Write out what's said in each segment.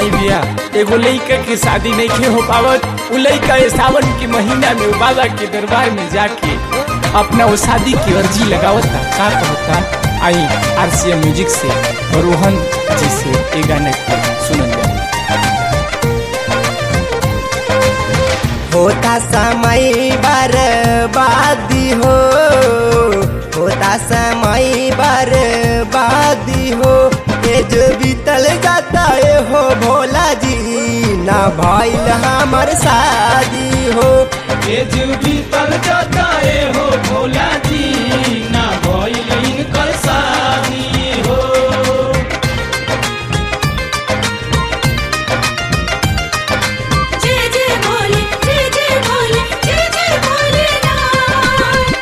आई भैया एगो लइका के शादी नहीं के हो पावत उ लइका ये सावन के महीना में उ बाबा के दरबार में जाके अपना वो शादी की अर्जी लगावता का कहता आई आरसीएम म्यूजिक से और रोहन जी से ये गाना के सुनल जाए होता समय बर्बादी हो होता समय बर्बादी हो ये जो बीतल जाता है हो भोला जी ना भइल हमर शादी हो ये जो बीतल जाता है हो भोला जी ना भइल इनकर शादी हो जय जय भोले जय जय भोले जय जय भोलेनाथ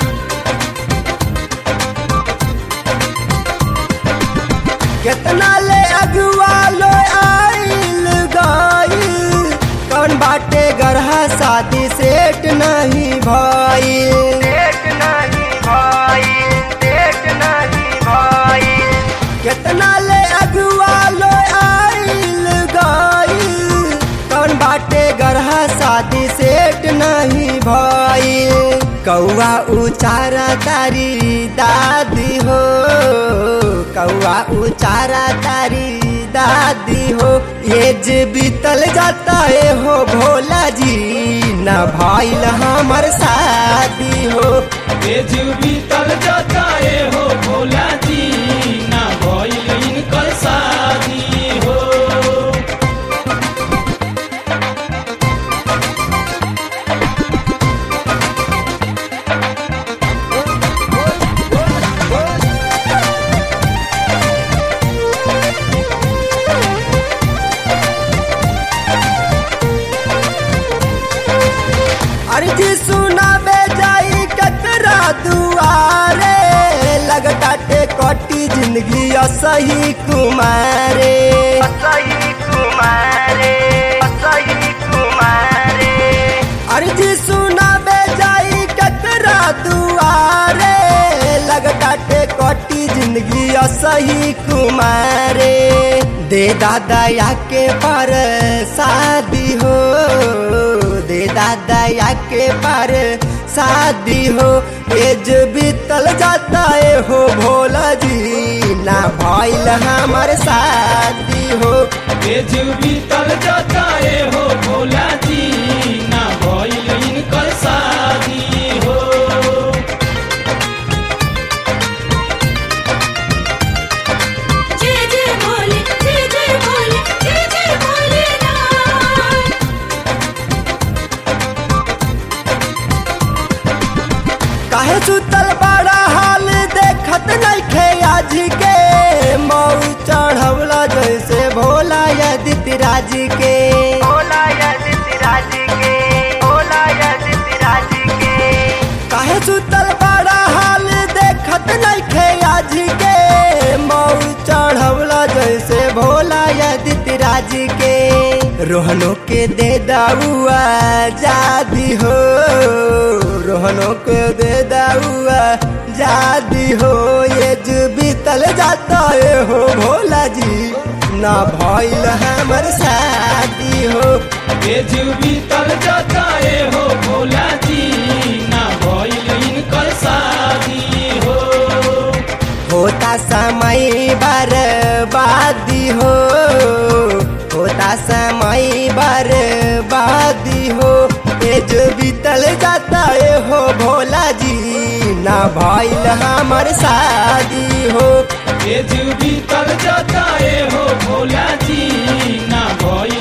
कितना ले अगुआ लो आइल गइल कौन बाटे गरहा शादी सेट नहीं भइल सेट नहीं भइल सेट नहीं भइल कितना ले अगुआ लो आइल गइल कौन बाटे गरहा शादी सेट नहीं भइल कौआ उचारा तारी दादी हो कौआ उचारा तारी दादी हो ये जे बीतल जाता है हो भोला जी न भइल हमर शादी हो ये जो बीतल जाता है हो भोला जी ना भइल इनकर शादी हो अर्जी सुनाबे जाई कतरा दुआरे लगटाटे कटी जिंदगी असही कुमारे असही कुमारे असही कुमारे अर्जी सुनाबे जाई कतरा दुआरे लगटाटे कटी जिंदगी असही कुमारे दे दादा या के पर शादी हो दे दादा या के पर शादी हो एज बीतल जाता है हो भोला जी ना भइल हमर शादी हो ये जो बीतल जाता है हो भोला जी ना भइल इनकर शादी हो जय जय भोले जय जय भोले जय जय भोलेनाथ काहे सुतल बड़ा हाल देखत नइखे आज के मऊ चढ़वला जैसे भोला यदिति राज के भोला यदिति राज के भोला यदिति राज के काहे सुतल बड़ा हाल देखत नइखे आज के मऊ चढ़वला जैसे भोला यदिति राज के रोहनो के दे दाऊआ जादी हो रोहनो के दे दाऊआ जादी हो ये जो बीतल जाता है हो भोला जी ना भइल हमर शादी हो ये जो बीतल जाता है हो भोला जी ना भइल इनकर शादी हो होता समय बर्बादी हो होता समय बर्बादी हो ये जो बीतल जाता है हो भोला जी ना भइल हमर शादी हो ये जो बीतल जाता है हो भोला जी ना भइल